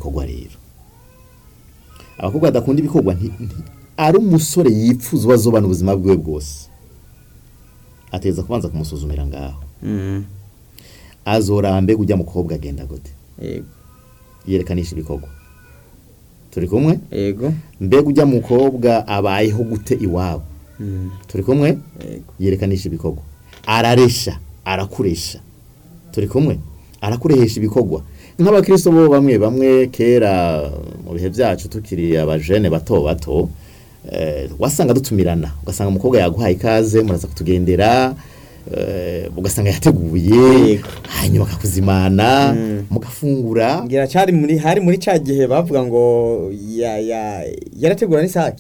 ibikorwa rero abakobwa badakunda ibikorwa nti- nti- ari umusore yifuza bazobana ubuzima bwiwe bwose ateza kubanza kumusuzumira ngaho Mm. azoraba mbega ujya mukobwa agenda gute Yego. yerekanisha ibikorwa turi kumwe Yego. mbega ujya mukobwa abayeho gute iwabo Mm. turi kumwe Yego. yerekananisha ibikorwa araresha arakuresha turi kumwe arakurehesha ibikorwa nk'abakristo bo bamwe bamwe kera mu bihe byacu tukiri abajene bato bato eh, wasanga dutumirana ugasanga umukobwa yaguhaye ikaze muraza kutugendera eh, ugasanga yateguye Yego. hanyuma akakuzimana Mm. mugafungura ngira cyari muri hari muri ca gihe bavuga ngo ya ya yarategura n'isake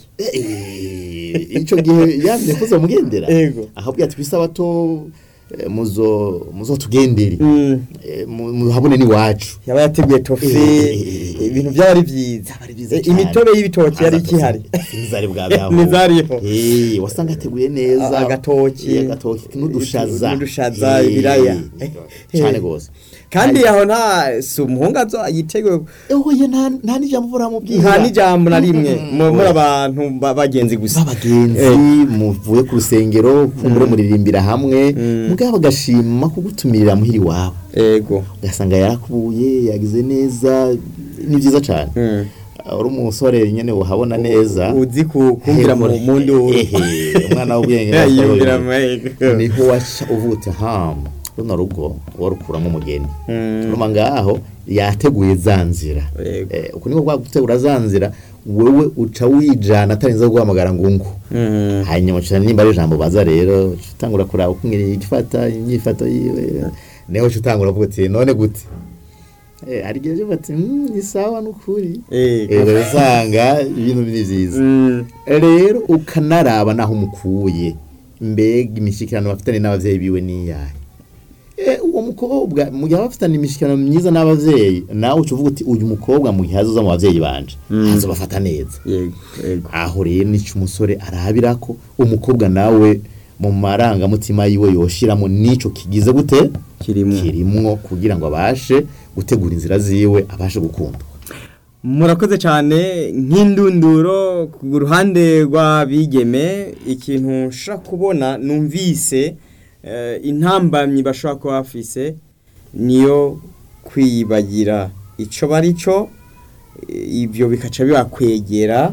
Eh, ico gihe yamye kuza mugendera Yego. ahabwiye ati kwisabato eh, muzo muzotugendere Mm. Eh, mu- muhabone n'iwacu yaba yateguye tofi Eh. ibintu byaba ari byiza Byaba ari byiza Eh, cyane. imitobe y'ibitoki yari ikihari ntizari bwabeho Ntizariho. Eh, wasanga yateguye neza A- agatoki. Eh, agatoki n'udushaza N'udushaza, Eh, ibiraya. cyane gose kandi aho nta si umuhungu azo yiteguye oye nta nta n'ijambo buramubwira nta n'ijambo na rimwe Mm. mu- muri abantu ba- bagenzi gusa b'abagenzi muvuye ku rusengero kumbure muririmbira hamwe Mm. mugabo bagashima kugutumirira muhiri iwabo ego ugasanga yarakubuye yagize neza ni byiza cyane Mm. uri umusore nyine uhabona neza uzi ku- kumvira mu Ehe, mundi ehe, umwana w'ubwenge yumvira n'asohoye. mu niho waca uvutse hamu runo rugo warukuramo umugeni Mm. urumva ngaho yateguye za nzira Yego. Eh, uku niko kwa gutegura za nzira wewe uca wijana atarinze guhamagara ngo ngo Mm. hanyuma uca nimba ari ijambo baza rero uca utangura kuraba uko ngiri igifata imyifato yiwe niho uca utangura kuvuga uti none gute Eh, hari igihe uvuga ati "Mm, ni sawa n'ukuri Ego. Eh, usanga ibintu ni byiza Mm. rero ukanaraba naho umukuye mbega imishyikirano bafitanye n'ababyeyi biwe n'iyahe Eh, uwo mukobwa mu gihe aba afitanye imishyikirano myiza n'ababyeyi nawe uca uvuga uti uyu mukobwa mu gihe azoza mu babyeyi banje Mm. azobafata neza yego yego aho rero nicyo umusore arabira ko umukobwa nawe mu marangamutima yiwe yoshiramo n'ico kigize gute kirimo kirimwo kugira ngo abashe gutegura inzira ziwe abashe gukunda murakoze cyane nk'indunduro ku ruhande rw'abigeme ikintu nshobora kubona numvise eh, intambamyi bashobora kuba bafise niyo kwibagira icyo bari cyo eh, ibyo bikaca bibakwegera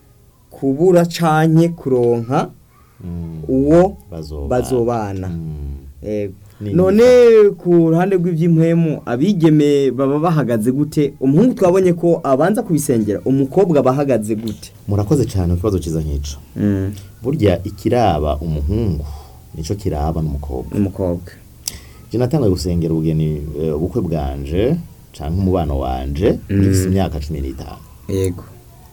kubura canke kuronka uwo Bazobana. bazobana Mm. Yego. Ni none ku ruhande rw'iby'impwemu abigeme baba bahagaze gute umuhungu twabonye ko abanza kubisengera umukobwa aba ahagaze gute murakoze cyane ku kibazo cyiza nk'ico burya ikiraba umuhungu nico kiraba n'umukobwa umukobwa je natangaye gusengera ubugeni eh, ubukwe bwanje canke umubano wanje Mm. ngifise imyaka cumi n'itanu yego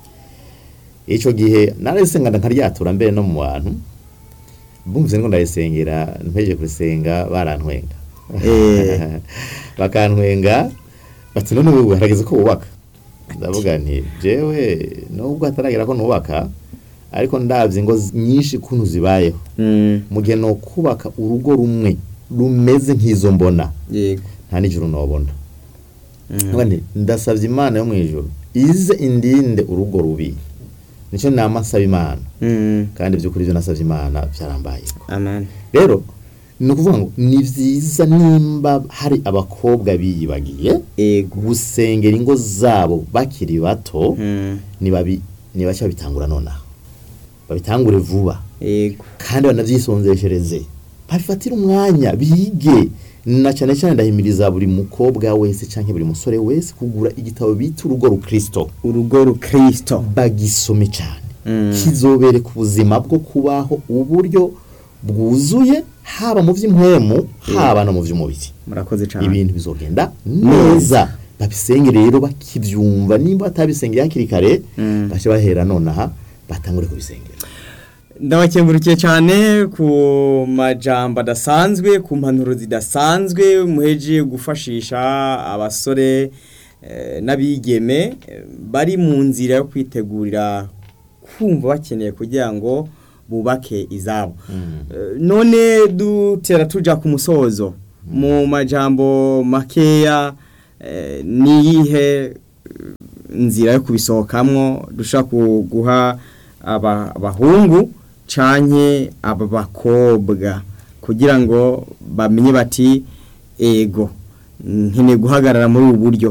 ico gihe narayisengana nkaryatura mbere no mu bantu bumvise ngo ndayisengera mpejeje kurisenga barantwenga Eh. bakantwenga bati none wewe harageze ko wubaka ndavuga nti jewe nubwo hataragera ko nubaka ariko ndavye ngo zi- nyinshi kuntu zibayeho mu gihe no kubaka urugo rumwe rumeze nk'izo mbona yego nta n'ijuru nobona Ndavuga nti, ndasavye imana yo mu ijuru ize indinde urugo rubi nico nama nsaba imana kandi by'ukuri ibyo nasabye imana byarambaye amen rero ni ukuvuga ngo ni byiza nimba hari abakobwa biyibagiye yego gusengera ingo zabo bakiri bato Mm. nibabi nibashya babitangura nonaha babitangure vuba yego kandi banabyisonzeshereze babifatire umwanya bige na cyane cyane ndahimiriza buri mukobwa wese cyangwa buri musore wese kugura igitabo bita urugo rukristo urugo rukristo bagisome cyane Mm. kizobereka ubuzima bwo kubaho uburyo bwuzuye haba mu by'impwemu haba no mu by'umubiri murakoze cyane ibintu bizogenda neza babisenge rero bakibyumva nimba batabisengeye hakiri kare Mm. bace bahera nonaha batangure kubisengera ndabakengurukiye cyane ku majambo adasanzwe ku mpanuro zidasanzwe muheje gufashisha abasore eh, n'abigeme eh, bari mu nzira yo kwitegurira kumva bakeneye kugira ngo bubake izabo Eh, none dutera tuja ku musozo mu majambo makeya eh, niyihe nzira yo kubisohokamwo dushaka guha aba- abahungu canke aba bakobwa kugira ngo bamenye bati ego nkeneye guhagarara muri ubu buryo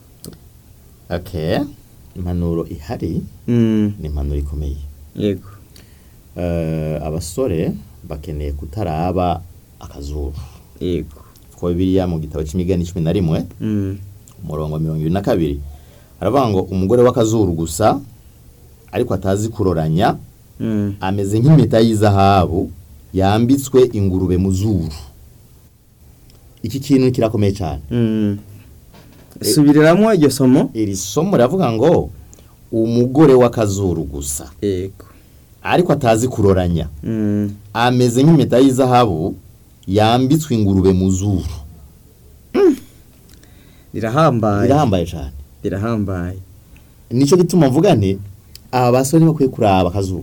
okay impanuro ihari Mm, ni impanuro ikomeye yego Eh, abasore bakeneye kutaraba akazuru yego ko bibiliya mu gitabo c'imigani cumi na rimwe Mm, umurongo wa mirongo ibiri na kabiri aravuga ngo umugore w'akazuru gusa ariko atazi kuroranya mm, ameze nk'impeta y'izahabu yambitswe ingurube mu zuru iki kintu kirakomeye cyane mm. subiriramo iryo somo iri somo riravuga ngo umugore w'akazuru gusa yego ariko atazi kuroranya Mm, ameze nk'impeta y'izahabu yambitswe ingurube mu zuru rirahambaye birahambaye cyane rirahambaye nicyo gituma mvuga nti aba basore bakwiye kuraba akazuru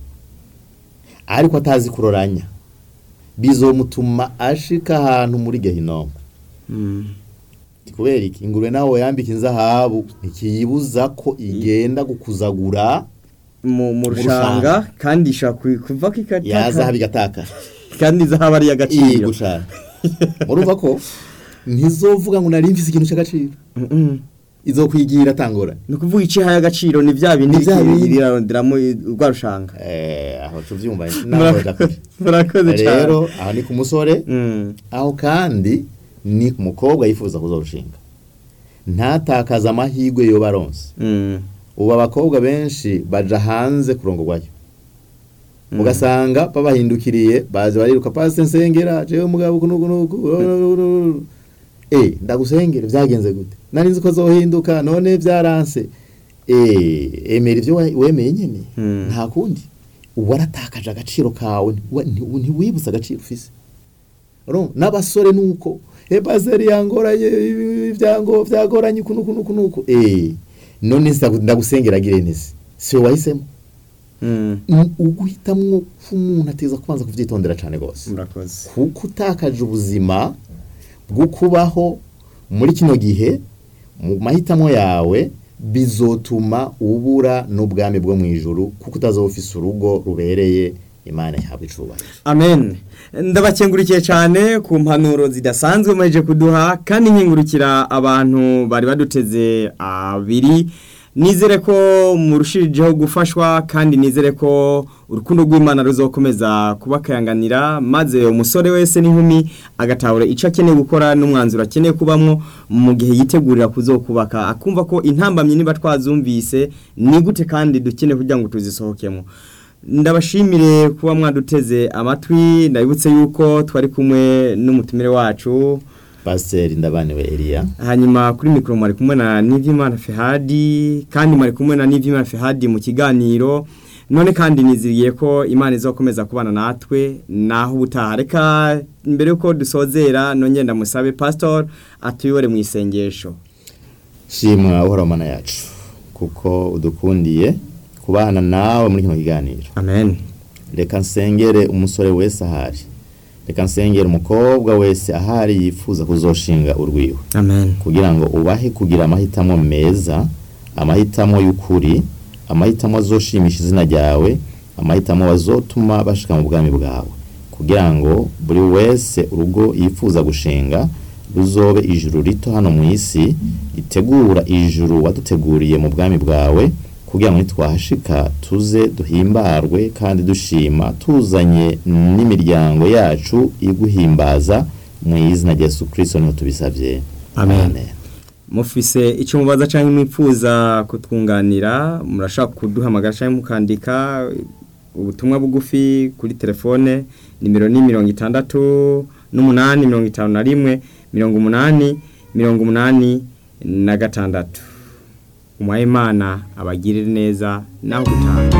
ariko atazi kuroranya bizomutuma ashika ahantu muri gehinomu Mm, kubera iki ingurube nawe yambika inzahabu ntikiyibuza ko igenda gukuzagura mu mu Mu rushanga kandi ishobora ku- kuva ko ya zahabu ikataka igataka kandi zahabu ari iyi iy'agaciro gushaka murumva ko ntizovuga ngo nari mfise ikintu cy'agaciro Mm, mm. izokwigira atangora ni ukuvuga icyo ihaye agaciro ni bya bindi Ni bya bindi. riraronderamo urwa rushanga eh aho tuvyumva naho dakora murakoze cyane rero aho ni ku musore Mm, aho kandi ni ku mukobwa yifuza kuzorushinga ntatakaza amahirwe yo baronse mm, ubu abakobwa benshi baja hanze kurongorwayo ugasanga babahindukiriye baje bariruka pasi nsengera jewe mugabo uku nuku nuku eh ndagusengera byagenze gute nari nzi ko zohinduka none byaranse eh emera ibyo wa- wemeye nyene Mm. nta kundi ubu waratakaje agaciro kawe ntiwa- nti- ntiwibutse agaciro ufise Urumva? n'abasore nuko e paseri yangoranye ibyango byagoranye uku nuku nuku nuku eh none nsa- ndagusengera gire nese si we wahisemo mm, Ni uguhitamwo k'umuntu ateza kubanza kuvyitondera cane gose murakoze kuko utakaje ubuzima bwo kubaho muri kino gihe mu mahitamo yawe bizotuma ubura n'ubwami bwo mu ijuru kuko utazoba ufise urugo rubereye imana yahabwa icubahiro amen ndabakengurikiye cyane ku mpanuro zidasanzwe muheje kuduha kandi nkingurukira abantu bari baduteze abiri nizere ko murushijeho gufashwa kandi nizere ko urukundo rw'imana ruzokomeza kubakayanganira maze umusore wese n'inkumi agatahura icyo akeneye gukora n'umwanzuro akeneye kubamwo mu gihe yitegurira kuzokubaka akumva ko intambamyi niba twazumvise ni gute kandi dukeneye kugira ngo tuzisohokemo ndabashimire kuba mwaduteze amatwi ndabibutse yuko twari kumwe n'umutumire wacu pasiteri ndabaniwe eliya hanyuma kuri mikoro mwari kumwe na Nivimana Fehadi kandi mwari kumwe na Nivimana Fehadi mu kiganiro none kandi niziriye ko Imana izokomeza kubana natwe naho ubutaha reka mbere yuko dusozera nongeye ndamusabe pastor atuyobore mu isengesho shimwa uhora mana yacu kuko udukundiye kubana nawe muri kino kiganiro amen reka nsengere umusore wese ahari reka nsengere umukobwa wese ahari yifuza kuzoshinga urwiwe amen kugira ngo ubahe kugira amahitamo meza amahitamo y'ukuri amahitamo azoshimisha izina ryawe amahitamo azotuma bashika mu bwami bwawe kugira ngo buri wese urugo yifuza gushinga ruzobe ijuru rito hano mu isi ritegura ijuru waduteguriye mu bwami bwawe kugira ngo nitwahashika tuze duhimbarwe kandi dushima tuzanye n'imiryango yacu iguhimbaza mu izina rya Yesu Kristo niho tubisabye Amen. mufise icyo mubaza cyangwa mwipfuza kutwunganira murashaka kuduhamagara cyangwa mukandika ubutumwa bugufi kuri telefone nimero ni mirongo itandatu n'umunani mirongo itanu na rimwe mirongo umunani mirongo umunani na gatandatu umwayimana abagirire neza naho gutaha